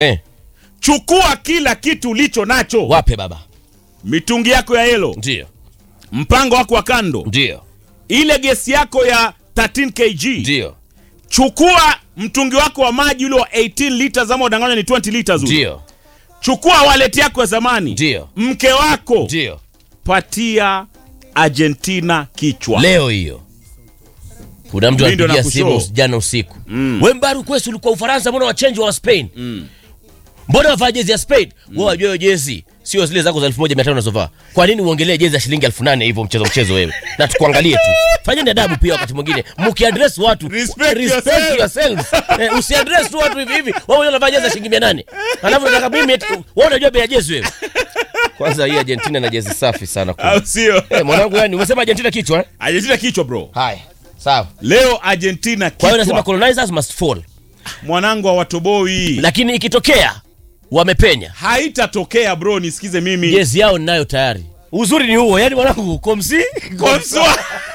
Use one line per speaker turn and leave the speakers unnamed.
eh,
chukua kila kitu ulicho nacho
wape baba
mitungi yako ya yelo
ndio
mpango wako wa kando
ndio
ile gesi yako ya 13 kg
ndio
chukua mtungi wako wa maji ule wa 18 liters ama udanganya ni 20 liters ule.
ndio
chukua wallet yako ya zamani
Ndio.
mke wako
ndio
patia argentina kichwa
leo hiyo kuna mtu
Mimi ndo
anapigia
nakushow.
simu jana usiku mm. we mbaru kwesi ulikuwa ufaransa mbona wachenji wa spain mm. mbona wavaa jezi ya spain mm. we wajua hiyo jezi sio zile zako za elfu moja mia tano unazovaa kwa nini uongelee jezi ya shilingi elfu nane hivyo mchezo mchezo wewe na tukuangalie tu fanyeni adabu pia wakati mwingine mkiadres watu
Respect
respect
yourself.
yourselves. eh, usiadres tu watu hivi hivi wewe mwenyewe unavaa jezi ya shilingi mia nane alafu nataka mimi eti- wewe unajua bei ya jezi wewe kwanza hii argentina na jezi safi sana kwa
au sio
Eh, mwanangu yani umesema argentina kichwa eh?
argentina kichwa bro
haya sawa
leo argentina
kwa hiyo nasema
kichwa
colonizers must fall
mwanangu wa watoboi
lakini ikitokea wamepenya
haitatokea bro nisikize mimi
jezi yao ninayo tayari uzuri ni huo yani mwanangu komsi
Komswa.